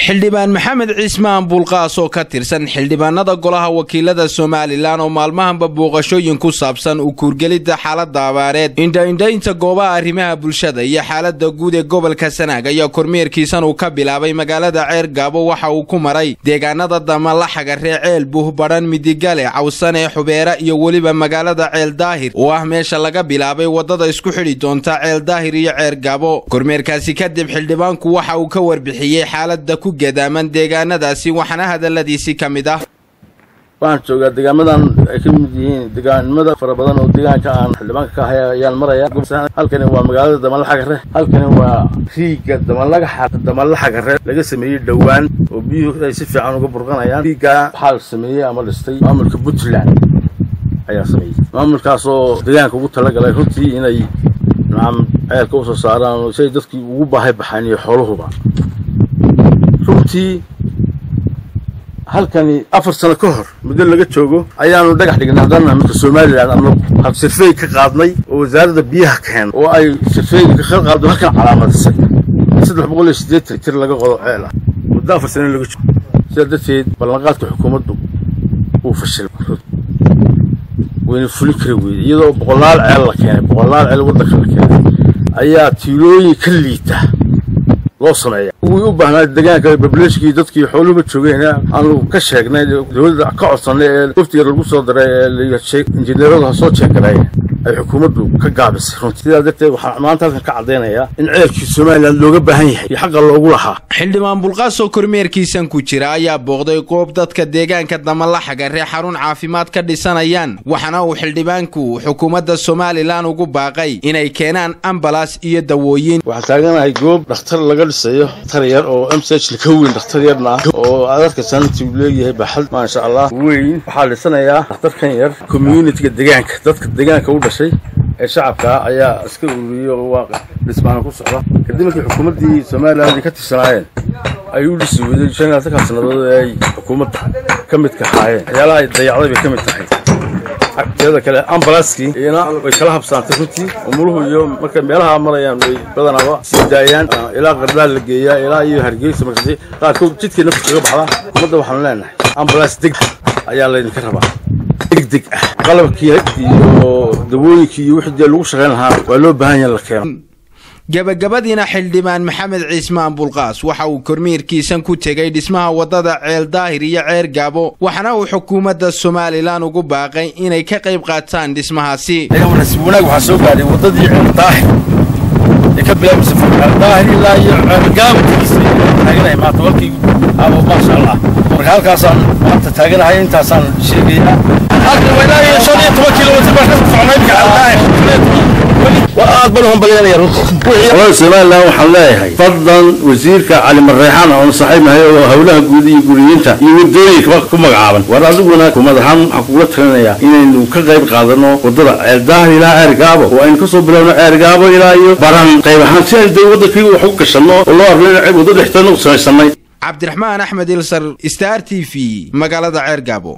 xildhibaan maxamed ciismaan buulqaas oo ka tirsan xildhibaanada golaha wakiilada somalilan oo maalmahanba booqashooyin ku saabsan u kuurgelidda xaalada abaareed indhaindhaynta goobaha arrimaha bulshada iyo xaalada guud ee gobolka sanaag ayaa kormeerkiisan uu ka bilaabay magaalada ceer gaabo waxa uu ku maray deegaanada damalaxaga ree ceel buh badhan midigale cawsane xubeera iyo weliba magaalada ceel daahir oo ah meesha laga bilaabay wadada isku xidhi doonta ceel daahir iyo ceer gaabo kormeerkaasi kadib xildhibaanku waxa uu ka warbixiyey xaalada ku gadaaman deegaanadaasi waxaana hadaladiisi ka mid ah waxaan joogaa deegaamadan ay ka mid yihiin deegaanimada fara badan oo deegaanka aan xildhibaanka ka ahay ayaan maraya halkani waa magaalada damalaxagare halkani waa riigga damalaxa damalaxagare laga sameeyey dhowaan oo biyuhu ay si fiican uga burqanayaan riiggaa waxaa sameeyey ama dhistay maamulka puntland ayaa sameeyey maamulkaasoo deegaanka ugu talagalay runtii inay nacam ceelka usoo saaraan si ay dadkii ugu baahay baxaan iyo xooluhuba runtii halkani afar sano ka hor muddo laga joogo ayaanu dhagax dhignay haddana midka somalilan anagu sirfeey ka qaadnay oo wasaaradda biyaha keen oo ay sirfeeyga ka qaado halkan calaamadisay saddex boqol iyo siddeetan tir laga qodo ceel ah muddo afar sano laga joogo sidaa darteed ballanqaadka xukuumaddu uu fashilay wayna fulin kari weyday iyadoo boqolaal ceel la keenay boqolaal ceel waddanka la keenay ayaa tiilooyin ka liita loo sameeya wii u baahnaa deegaanka bableshkii dadkii xooluhuba joogeen aanu ka sheegnay dowladda ka codsanay ee waftiga lagu soo daray ee injineeradu ha soo jeegaray ay xukuumaddu ka gaabisay runtii sidaa darteed waxaan maanta halkan ka caddaynayaa in ceelkii somalilan looga baahan yahay iyo xaqa loogu lahaa xildhibaan bulqaas oo kormeerkiisan ku jira ayaa booqday goob dadka deegaanka damalaxaga ree xarun caafimaad ka dhisanayaan waxaana uu xildhibaanku xukuumadda somalilan ugu baaqay inay keenaan ambalas iyo dawooyin waxaan taaganahay goob dhakhtar laga dhisayo dhakhtar yar oo m c h ka weyn dhakhtar yarna ah oo aad arkaysan intii uu leeyahay baxad maasha allah weyn waxaa dhisanayaa dhakhtarkan yar communitiga deegaanka dadka deegaanka u dhashay ee shacabka ayaa iska ururiyey oo waa dhismaana ku socda kadib markii xukuumaddii somalilan ay ka tirsanaayeen ay u dhisi weyday shan iyo labaatan sannadood ee ay xukuumadda ka midka ahaayeen waxyaalaha ay dayacday bay ka mid tahay teeda kale ambalanskii iyana way kala habsaantay runtii umuluhu iyo markay meelaha marayaan way badanaaba sii daayaan ilaa qardaan la geeyaa ilaa iyo hargeysa markaasi qaarkood jidkii naftu kaga baxda xukuumadda waxaanu leenahay ambulans deg ayaa laydinka rabaa degdeg ah qalabkii iyo dawooyinkii iyo wixii dee lagu shaqayn lahaa waa loo baahan yaha la keeno gabagabadiina xildhibaan maxamed ciismaan bulqaas waxa uu kormiirkiisan ku tegay dhismaha waddada ceel daahir iyo ceer gaabo waxaana uu xukuumadda somalilan ugu baaqay inay ka qayb qaataan dhismahaasi nasiib wanaag waxaa soo gaadhay waddadii ceel daahir ee ka bilaabmaysa ceel daahir ilaa iyo ceel gaabo taaganahay maanta walkii abo maasha allah marka halkaasaan maanta taaganahay intaasaan sheegayaa halkan waa ilaa iyo shan iyo toban kilomitr baan ka soconay imika ceel daahir aad baan uhambalyanaya runtii somalilan waxaan leeyahay fadlan wasiirka cali mareexaan oon saaxiibnahay oo howlaha guud iyo guriyiinta iyo wadooyinka ku magacaaban war adiguna kumad ahaan waxaan kugula talinayaa inaynu ka qayb qaadano wadada ceeldaahir ilaa ceer gaabo oo aynu kasoo bilowno ceer gaabo ilaa iyo baran qayb ahaan si aynu dee wadankii wax u gashanno oo loo arno in waddo dhexteedna u samaysanay cabdiraxmaan axmed ilsar star t v magaalada ceer gaabo